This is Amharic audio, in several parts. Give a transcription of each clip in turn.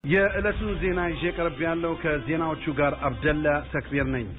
የዕለቱን ዜና ይዤ ቀርብ ያለው ከዜናዎቹ ጋር አብደላ ተክቢር ነኝ።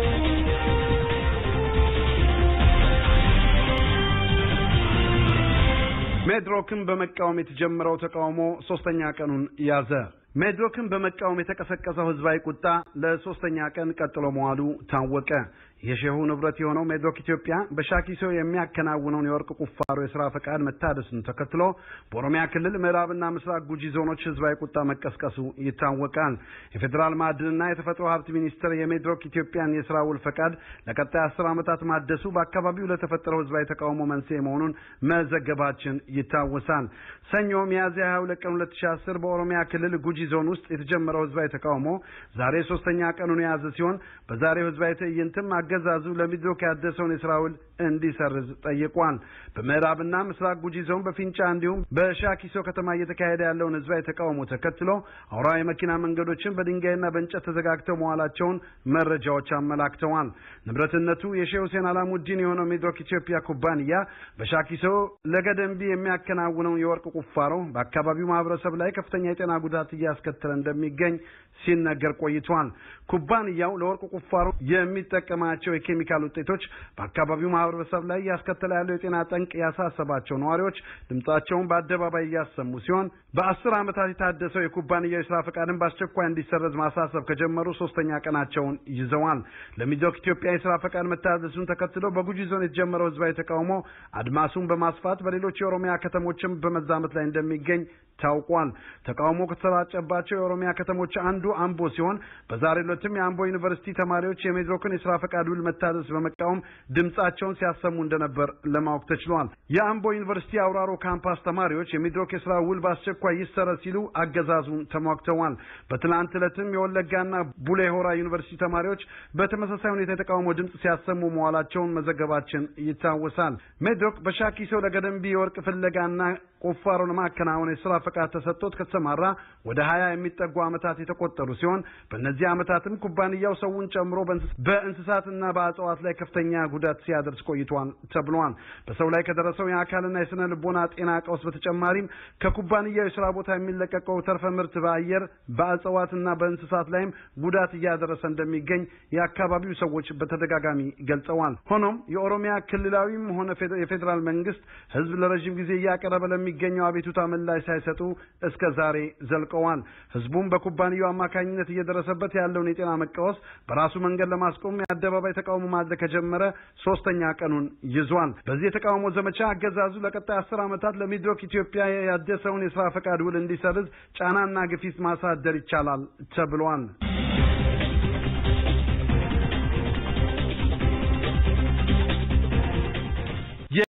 ሜድሮክን በመቃወም የተጀመረው ተቃውሞ ሶስተኛ ቀኑን ያዘ። ሜድሮክን በመቃወም የተቀሰቀሰው ህዝባዊ ቁጣ ለሶስተኛ ቀን ቀጥሎ መዋሉ ታወቀ። የሼሁ ንብረት የሆነው ሜድሮክ ኢትዮጵያ በሻኪሶ የሚያከናውነውን የወርቅ ቁፋሮ የስራ ፈቃድ መታደሱን ተከትሎ በኦሮሚያ ክልል ምዕራብና ምስራቅ ጉጂ ዞኖች ህዝባዊ ቁጣ መቀስቀሱ ይታወቃል። የፌዴራል ማዕድንና የተፈጥሮ ሀብት ሚኒስቴር የሜድሮክ ኢትዮጵያን የስራ ውል ፈቃድ ለቀጣይ አስር ዓመታት ማደሱ በአካባቢው ለተፈጠረው ህዝባዊ ተቃውሞ መንስኤ መሆኑን መዘገባችን ይታወሳል። ሰኞ ሚያዝያ 22 ቀን 2010 በኦሮሚያ ክልል ጉጂ ዞን ውስጥ የተጀመረው ህዝባዊ ተቃውሞ ዛሬ ሶስተኛ ቀኑን የያዘ ሲሆን በዛሬው ህዝባዊ ትዕይንትም አገዛዙ ለሚድሮክ ያደሰውን የስራ ውል እንዲሰርዝ ጠይቋል። በምዕራብና ምስራቅ ጉጂ ዞን በፊንጫ እንዲሁም በሻኪሶ ከተማ እየተካሄደ ያለውን ህዝባዊ ተቃውሞ ተከትሎ አውራ የመኪና መንገዶችን በድንጋይና በእንጨት ተዘጋግተው መዋላቸውን መረጃዎች አመላክተዋል። ንብረትነቱ የሼህ ሁሴን አላሙዲን የሆነው ሚድሮክ ኢትዮጵያ ኩባንያ በሻኪሶ ለገደንቢ የሚያከናውነውን የወርቅ ቁፋሮ በአካባቢው ማህበረሰብ ላይ ከፍተኛ የጤና ጉዳት እያስከተለ እንደሚገኝ ሲነገር ቆይቷል። ኩባንያው ለወርቅ ቁፋሮ የሚጠቀማቸው የኬሚካል ውጤቶች በአካባቢው ማህበረሰብ ላይ እያስከተለ ያለው የጤና ጠንቅ ያሳሰባቸው ነዋሪዎች ድምጻቸውን በአደባባይ እያሰሙ ሲሆን በአስር ዓመታት የታደሰው የኩባንያው የስራ ፈቃድን በአስቸኳይ እንዲሰረዝ ማሳሰብ ከጀመሩ ሶስተኛ ቀናቸውን ይዘዋል። ለሚድሮክ ኢትዮጵያ የስራ ፈቃድ መታደሱን ተከትሎ በጉጂ ዞን የተጀመረው ህዝባዊ ተቃውሞ አድማሱን በማስፋት በሌሎች የኦሮሚያ ከተሞችም በመዛመት ላይ እንደሚገኝ ታውቋል። ተቃውሞ ከተሰራጨባቸው የኦሮሚያ ከተሞች አንዱ አምቦ ሲሆን በዛሬው ዕለትም የአምቦ ዩኒቨርሲቲ ተማሪዎች የሜድሮክን የስራ ፈቃድ ውል መታደስ በመቃወም ድምጻቸውን ሲያሰሙ እንደነበር ለማወቅ ተችሏል። የአምቦ ዩኒቨርሲቲ አውራሮ ካምፓስ ተማሪዎች የሚድሮክ የስራ ውል በአስቸኳይ ይሰረዝ ሲሉ አገዛዙን ተሟግተዋል። በትናንት ዕለትም የወለጋና ቡሌ ሆራ ዩኒቨርሲቲ ተማሪዎች በተመሳሳይ ሁኔታ የተቃውሞ ድምጽ ሲያሰሙ መዋላቸውን መዘገባችን ይታወሳል። ሜድሮክ በሻኪሶ ለገደንቢ የወርቅ ፍለጋና ቁፋሮ ለማከናወን የስራ ፈቃድ ተሰጥቶት ከተሰማራ ወደ ሀያ የሚጠጉ ዓመታት የተቆጠሩ ሲሆን በእነዚህ ዓመታትም ኩባንያው ሰውን ጨምሮ በእንስሳትና በእጽዋት ላይ ከፍተኛ ጉዳት ሲያደርስ ቆይቷል ተብሏል። በሰው ላይ ከደረሰው የአካልና የስነ ልቦና ጤና ቀውስ በተጨማሪም ከኩባንያው የስራ ቦታ የሚለቀቀው ተርፈ ምርት በአየር በእጽዋትና በእንስሳት ላይም ጉዳት እያደረሰ እንደሚገኝ የአካባቢው ሰዎች በተደጋጋሚ ገልጸዋል። ሆኖም የኦሮሚያ ክልላዊም ሆነ የፌዴራል መንግስት ህዝብ ለረዥም ጊዜ እያቀረበ ለሚገኘው አቤቱታ ምላሽ ሳይሰጡ እስከ ዛሬ ዘልቀዋል። ህዝቡም በኩባንያው አማካኝነት እየደረሰበት ያለውን የጤና መቃወስ በራሱ መንገድ ለማስቆም የአደባባይ ተቃውሞ ማድረግ ከጀመረ ሶስተኛ ቀኑን ይዟል። በዚህ የተቃውሞ ዘመቻ አገዛዙ ለቀጣይ አስር ዓመታት ለሚድሮክ ኢትዮጵያ ያደሰውን የስራ ፈቃድ ውል እንዲሰርዝ ጫናና ግፊት ማሳደር ይቻላል ተብሏል።